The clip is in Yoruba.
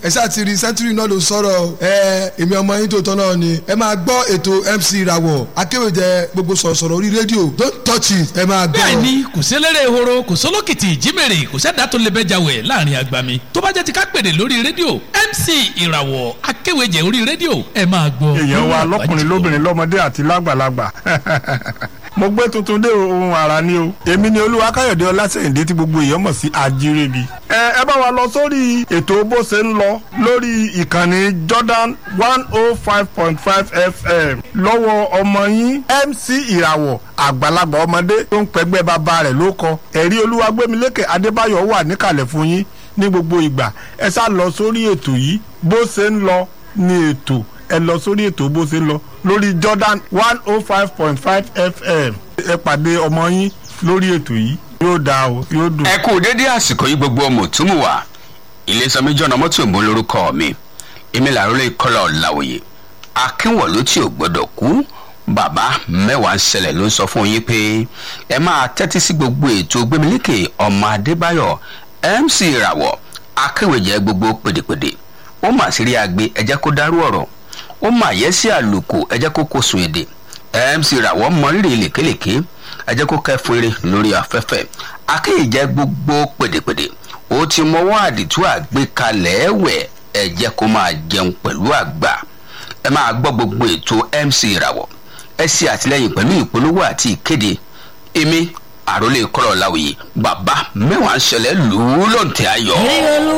ẹ ṣáà ti rí sẹ́ńtúrì náà ló sọ̀rọ̀ ẹ èmi ọmọ yín tó tọ́ náà ni ẹ máa gbọ́ ètò MC ìràwọ̀ akéwèjẹ gbogbo sọ̀rọ̀sọ̀rọ̀ orí rédíò don't touch it ẹ máa gbọ́. bẹ́ẹ̀ni kò sélérè ehoro kò sólókìtì ìjímèrè kò sẹ́dá tó lè bẹ́jà wẹ̀ láàrin agbami tó bá jẹ́ ti ká pèdè lórí rédíò MC ìràwọ̀ akéwèjẹ orí rédíò ẹ máa gbọ́. èèyàn wa lọkùnrin lóbìnrin lọmọdé àti lágbàlagbà mo gbé tuntun dé ohun àrà ni o èmi ni olúwa káyọ̀dé ọlásẹ̀yìndé tí gbogbo èèyàn mọ̀ sí àjírẹ́bí. ẹ ẹ bá wa lọ sórí ètò bó ṣe ń lọ lórí ìkànnì Jordan one oh five point five FM lọ́wọ́ ọmọ yín MC ìràwọ̀ àgbàlagbà ọmọdé tó ń pẹ́gbẹ́ bàbá rẹ̀ ló kọ ẹ̀rí olúwagbémilékè adébáyọ̀ wà níkàlẹ̀ fún yín ní gbogbo ìgbà ẹ sá lọ sórí ètò yìí bó ṣe ń lọ ní ètò ẹ lọ sórí ètò bó ṣe ń lọ lórí Jordan one oh five point five FM ẹ pàdé ọmọ yín lórí ètò yìí yóò dáa o yóò dùn. ẹ kú dédé àsìkò yìí gbogbo ọmọ òtúmù wa iléeṣẹ́ jọ̀nà mọ́tò ìbò lórúkọ mi èmi làrólé ìkọlà ọ̀làwòye akínwọ̀lú tí ò gbọ́dọ̀ kú bàbá mẹ́wàá ń ṣẹlẹ̀ ló ń sọ fún yín pé ẹ máa tẹ́tí sí gbogbo ètò gbẹmílékè ọmọ adébáyọ̀ MC ìràwọ̀ akéwèjẹ gbogbo pèdèpèdè ó mà sí rí agbe ẹ jẹ́ kó dárú ọ̀rọ̀ ó mà yẹ sí àlùkò ẹ jẹ́ kó kó sùn èdè MC ìràwọ̀ mọrírì lèkélèké ẹ jẹ́ kó kẹ́fún eré lórí afẹ́fẹ́ akéyèjẹ gbogbo pèdèpèdè ó ti mọwọ́ àdìtú àgbékalẹ̀ ẹ̀wẹ̀ ẹ jẹ́ kó máa jẹun pẹ̀lú àgbà ẹ máa gbọ́ gbogbo ètò MC ìràwọ̀ ẹ ṣe àtìlẹ́yìn pẹ̀lú ìpolówó àti ìkéde èmi àròlé kọ́lọ̀ láwùyí bàbá mẹ́wàá ń ṣẹlẹ̀ lù ú lọ́ǹtẹ̀ ayọ̀.